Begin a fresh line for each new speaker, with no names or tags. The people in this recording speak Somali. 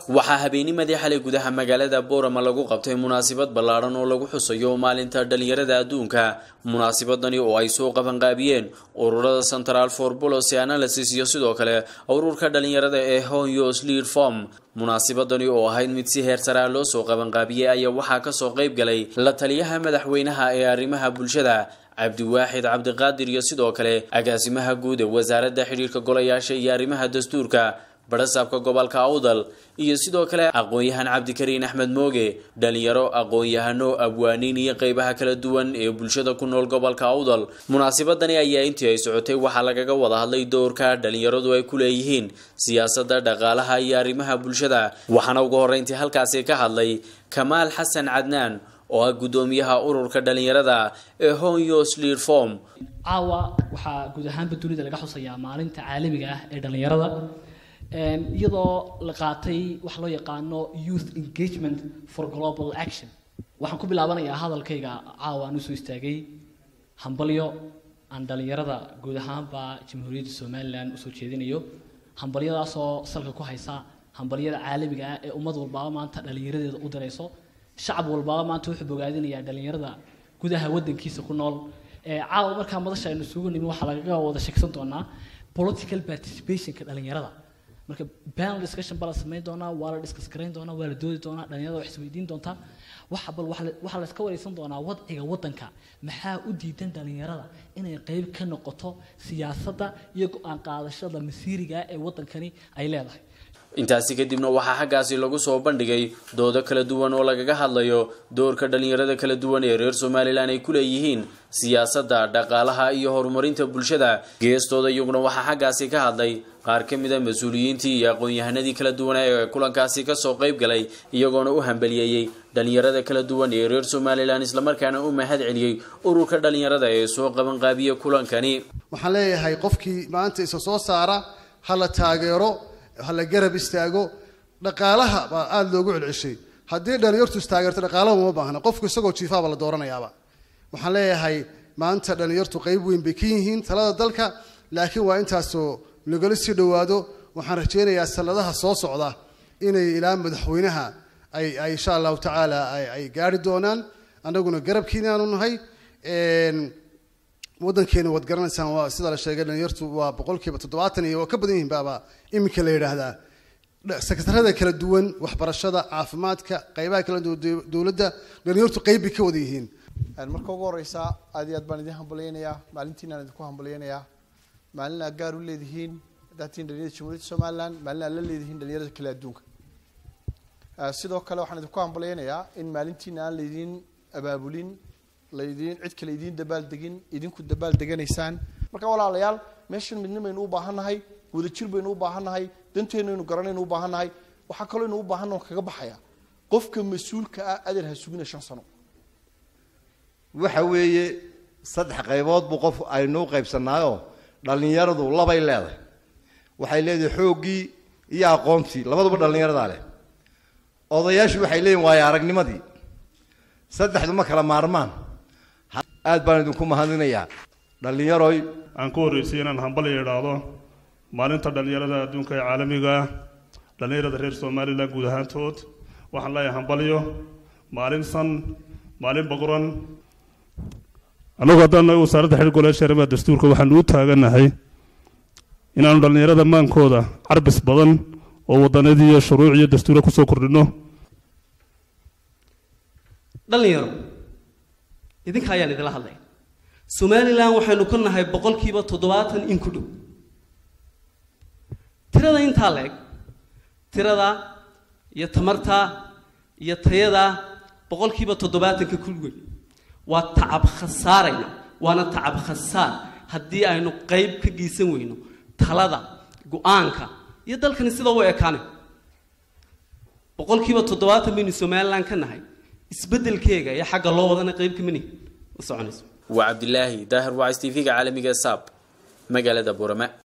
waxaa habeennimadii xalay gudaha magaalada boorama lagu qabtay munaasabad ballaadhan oo lagu xusayo maalinta dhalinyarada adduunka munaasabadani oo ay soo qabanqaabiyeen ururada central for policy analysis iyo sidoo kale ururka dhalinyarada ee honyos lead form munaasabadani oo ahayd mid si heer saraa loo soo qabanqaabiyey ayaa waxaa kasoo qayb galay la taliyaha madaxweynaha ee arrimaha bulshada cabdiwaaxid cabdiqaadir iyo sidoo kale agaasimaha guud ee wasaaradda xidhiirka golayaasha iyo arrimaha dastuurka barasaabka gobolka awdal iyo sidoo kale aqoon-yahan cabdikariin axmed mooge dhalinyaro aqoon-yahano abwaaniin iyo qeybaha kala duwan ee bulshada ku nool gobolka awdal munaasabadani ayaa intii ay socotay waxaa lagaga wada hadlay doorka dhalinyaradu ay ku leeyihiin siyaasadda dhaqaalaha iyo arrimaha bulshada waxaana ugu horreyntii halkaasi ka hadlay kamaal xasan cadnaan oo ah guddoomiyaha ururka dhalinyarada ee honyos lead form
caawa waxaa guud ahaanba dunida laga xusayaa maalinta caalamiga ah ee dhalinyarada iyadoo la qaatay waxa loo yaqaano youth engagement for global action waxaan ku bilaabanayaa hadalkayga caawa aan usoo istaagay hambalyo aan dhalinyarada guud ahaanba jamhuuriyadda somalilan usoo jeedinayo hambalyadaasoo salka ku haysa hambalyada caalamiga ah ee ummad walbaaba maanta dhalinyaradeeda u dirayso shacab walbaaba maanta wuxuu bogaadinayaa dhalinyarada gudaha wadankiisa ku nool caawa markaa madasha aynu isugu nimi waxaa lagaga wada sheegsan doonaa political participationka dhalinyarada marka panel discussion baa la samayn doonaa waa la discuss garayn doonaa waa la doodi doonaa dhalinyarada wax isweydiin doontaa waxa bal waxaa la iska wareysan doonaa wadciga wadanka maxaa u diidan dhalinyarada inay qeyb ka noqoto siyaasadda iyo go-aan qaadashada masiiriga ee wadankani ay leedahay
intaasi kadibna waxaa xaggaasi lagu soo bandhigay doodo kala duwan oo lagaga hadlayo doorka dhalinyarada kala duwan ee reer somalilan ay ku leeyihiin siyaasadda dhaqaalaha iyo horumarinta bulshada geestooda iyaguna waxaa xaggaasi ka hadlay qaar ka mid a mas-uuliyiintii iyo aqoon-yahanadii kala duwan ee kulankaasi kasoo qayb galay iyagoona u hambaliyeeyey dhalinyarada kala duwan ee reer somalilan islamarkaana u mahad celiyey ururka dhalinyarada ee soo qabanqaabiya kulankani
waxaan leeyahay qofkii maanta isa soo saara ha la taageero ha la garab istaago dhaqaalaha baa aada loogu celceshay haddii dhalinyartu istaageerto dhaqaalaha uma baahna qofku isagoo jiifaaba la dooranayaaba waxaan leeyahay maanta dhalinyartu qeyb weyn bay ka yihiin talada dalka laakiin waa intaasoo lagala sii dhowaado waxaan rajeynayaa sanadaha soo socda inay ilaa madaxweynaha ay ay insha allahu tacaala ay gaari doonaan annaguna garabkiina aanu nahay wadankeena waad garanaysaan waa sida la sheegay dhalinyartu waa boqolkiiba toddobaatan iyo waa ka badan yihiin baaba iminka la yidhaahdaa sekretarada kala duwan waxbarashada caafimaadka qeybaha kala duwan dowladda dhalinyartu qeyb bay ka wada yihiin
marka ugu horeysa aad iyo aad baan idin hambalyeynayaa maalintiinaan idinku hambalyeynayaa maalin aad gaar u leedihiin hadaatiin dhalinyarada jamhuuriyadda somaliland maalin aad la leedihiin dhalinyarada kale adduunka sidoo kale waxaan idinku hambalyeynayaa in maalintiina aan laydin abaabulin laydin cid kale idiin dabaaldegin idinku dabaal deganaysaan marka walaalayaal meeshan midna baynu u baahannahay wadajir baynu u baahannahay danteennaynu garanaynu u baahannahay waxaa kaloo aynu u baahanna kaga baxaya qofka mas-uulka ah adeer ha sugina shan sano
waxa weeye saddex qaybood buu qof aynu u qaybsannaayoo dhallinyaradu labay leedahay waxay leedahay xooggii iyo aqoontii labaduba dhallinyaradaa leh odayaashu waxay leeyihin waayo aragnimadii saddexdu ma kala maarmaan aad baan idinku mahadinayaa dhallinyaroy
aan ku horreysay inaan hambalya idhaahdo maalinta dhallinyarada adduunka ee caalamiga ah dhallinyarada reer somalilan guud ahaantood waxaan leeyahay hambalyo maalin san maalin boqoran annagu haddaan nahay wasaaradda xidhiir golayaasha arrimaha dastuurka waxaanu u taaganahay inaanu dhallinyarada maankooda carbis badan oo waddanadii iyo shuruuc iyo dastuura kusoo kordhinno
dhalinyaro idinka ayaan idinla hadlay somalilan waxaynu ka nahay boqolkiiba toddobaatan in ku dhow tirada intaa la eg tirada iyo tamarta iyo tayada boqolkiiba toddobaatanka kulweyn waa tacab khasaarayna waana tacab khasaar haddii aynu qayb ka geysan weyno talada go-aanka iyo dalkani sida u ekaanay boqolkiiba toddobaatan baynu somalilan ka nahay isbedelkeega iyo xagga loo wadana qayb kamani ma soconayso
waa cabdilaahi daahir wacs t v-ga caalamiga saab magaalada burama